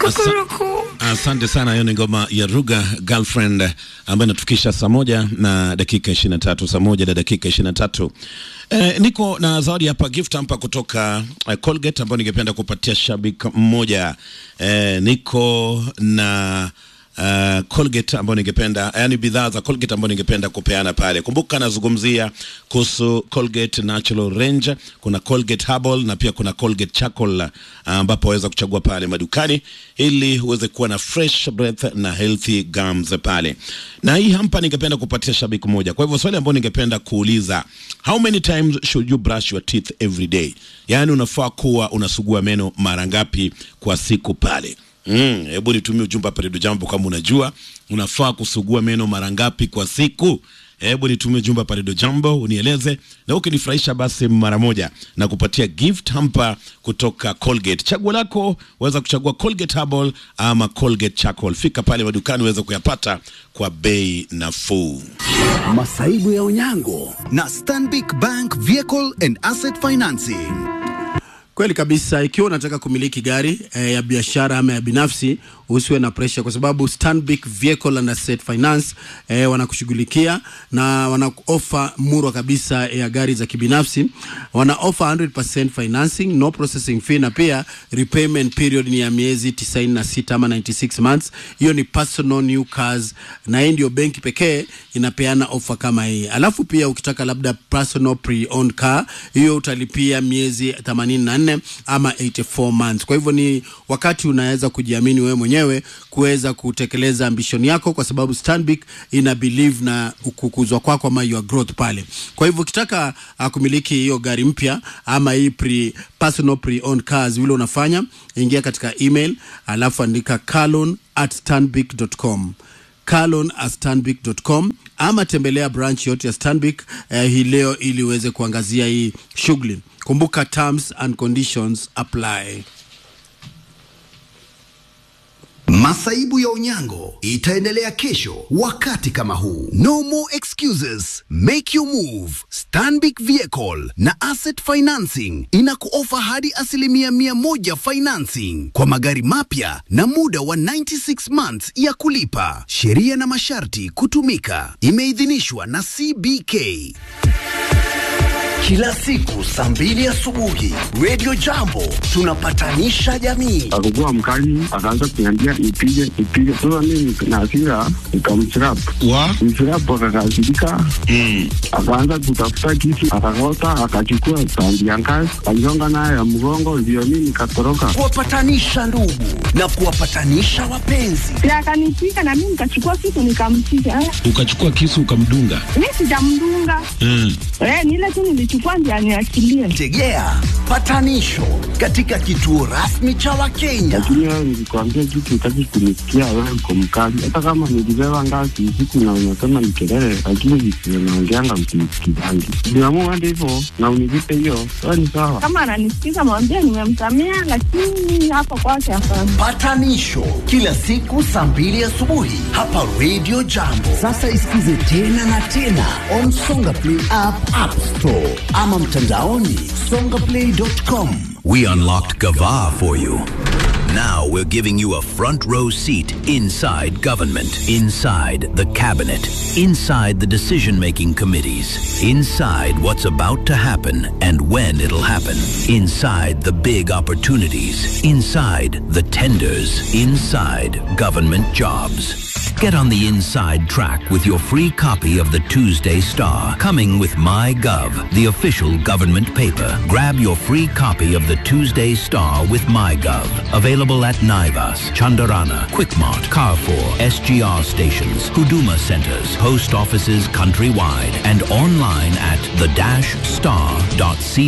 Kukuruku. Asante sana. Hiyo ni ngoma ya Ruga Girlfriend ambayo inatufikisha saa moja na dakika ishirini na tatu saa moja na dakika ishirini na tatu. Eh, niko na zawadi hapa gift hapa kutoka eh, Colgate ambayo ningependa kupatia shabiki mmoja. Eh, niko na Uh, Colgate ambayo ningependa yani bidhaa za Colgate ambayo ningependa kupeana pale. Kumbuka nazungumzia kuhusu Colgate Natural Range, kuna Colgate Herbal na pia kuna Colgate Charcoal ambapo waweza kuchagua pale madukani ili uweze kuwa na fresh breath na healthy gums pale. Na hii hapa ningependa kupatia shabiki moja. Kwa hivyo swali ambalo ningependa kuuliza, how many times should you brush your teeth every day? Yaani unafaa kuwa unasugua meno mara ngapi kwa siku pale? Mm, hebu nitumie ujumbe hapa Redio Jambo kama unajua unafaa kusugua meno mara ngapi kwa siku. Hebu nitumie ujumbe hapa Redio Jambo unieleze, na ukinifurahisha basi mara moja na kupatia gift hamper kutoka Colgate. Chaguo lako waweza kuchagua Colgate Herbal ama Colgate Charcoal. Fika pale madukani uweze kuyapata kwa bei nafuu. Masaibu ya Onyango na Stanbic Bank Vehicle and Asset Financing. Kweli kabisa, ikiwa unataka kumiliki gari eh, ya biashara ama ya binafsi, usiwe na pressure, kwa sababu Stanbic Vehicle and Asset Finance eh, wanakushughulikia na wana offer murwa kabisa ya gari za kibinafsi. Wana offer 100% financing, no processing fee, na pia repayment period ni ya miezi 96 ama 96 months. Hiyo ni personal new cars, na hii ndio benki pekee inapeana offer kama hii. Alafu pia ukitaka labda personal pre-owned car, hiyo utalipia miezi 84 ama 84 months. Kwa hivyo ni wakati unaweza kujiamini wewe mwenyewe kuweza kutekeleza ambition yako, kwa sababu Stanbic ina believe na kukuzwa kwako ama your growth pale. Kwa hivyo ukitaka uh, kumiliki hiyo gari mpya ama hii pre, personal pre-owned cars, vile unafanya ingia katika email alafu andika carlon at stanbic.com carlon at stanbic.com ama tembelea branch yote ya Stanbic eh, hii leo ili uweze kuangazia hii shughuli. Kumbuka terms and conditions apply. Masaibu ya Onyango itaendelea kesho wakati kama huu. No more excuses, make your move. Stanbic Vehicle na Asset Financing inakuofa hadi asilimia mia moja financing kwa magari mapya na muda wa 96 months ya kulipa. Sheria na masharti kutumika. Imeidhinishwa na CBK. Kila siku saa mbili asubuhi Radio Jambo tunapatanisha jamii. akakuwa mkali, akaanza kuniambia nipige nipige. Sasa mimi na hasira nikamchrapu Wa? mchrapu, akakasirika akaanza kutafuta kisu, akakota, akachukua tandi ya ngazi, aligonga nayo ya mgongo, ndio mimi nikatoroka. Kuwapatanisha ndugu na kuwapatanisha wapenzi. Si akanipiga na mimi nikachukua kitu nikampiga. Eh, Ukachukua kisu ukamdunga. Mimi sijamdunga. Mm. Eh, ni ile tu nilichukua ndio aniachilie. Tegea patanisho katika kituo rasmi cha Wakenya. Lakini wewe nilikwambia kitu, utaki kunisikia, wewe uko mkali. Hata kama nilibeba ngazi usiku na unasema ni kelele, lakini visivyo naongeanga msinisikizangi. Niamua hadi hivyo na univipe hiyo, wewe ni sawa. Kama ananisikiza mwambie nimemsamea, lakini hapo kwake hapana. Patanisho kila siku saa mbili asubuhi hapa Radio Jambo. Sasa isikize tena na tena on Songa Play app, App Store ama mtandaoni songaplay.com. We unlocked Gava for you. Now we're giving you a front row seat inside government, inside the cabinet, inside the decision making committees, inside what's about to happen and when it'll happen, inside the big opportunities, inside the tenders, inside government jobs. Get on the inside track with your free copy of the Tuesday Star, coming with MyGov, the official government paper. Grab your free copy of the Tuesday Star with MyGov. Available at Naivas, Chandarana, Quickmart, Carrefour, SGR stations, Huduma centers, post offices countrywide, and online at the-star.co.ke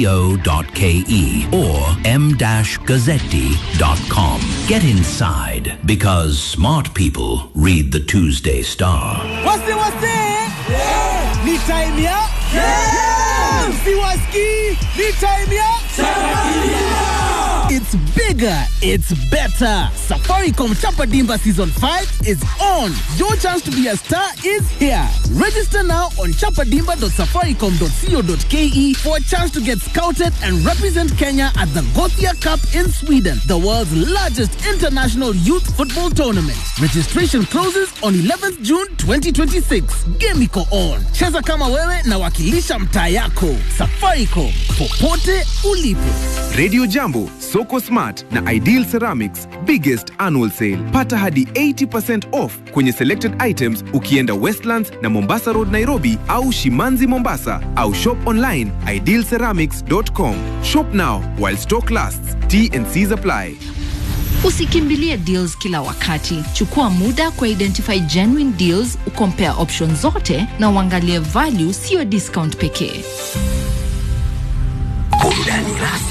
or m-gazzetti.com. Get inside because smart people read the Tuesday Star. Wase wase! Ni time ya Si waski! Ni time ya It's bigger, it's better. Safaricom Chapa Dimba Season 5 is on. Your chance to be a star is here. Register now on chapadimba.safaricom.co.ke for a chance to get scouted and represent Kenya at the Gothia Cup in Sweden, the world's largest international youth football tournament. Registration closes on 11th June 2026. Game iko on. Cheza kama wewe na wakilisha mtaa yako. Safaricom, popote ulipo. Radio Jambo, Soko Smart na Ideal Ceramics biggest annual sale. Pata hadi 80% off kwenye selected items ukienda Westlands na Mombasa Road Nairobi au Shimanzi Mombasa au shop online idealceramics.com. Shop now while stock lasts. T and C's apply. Usikimbilie deals kila wakati. Chukua muda kwa identify genuine deals, ukompare options zote na uangalie value, siyo discount pekee. Burudani rasmi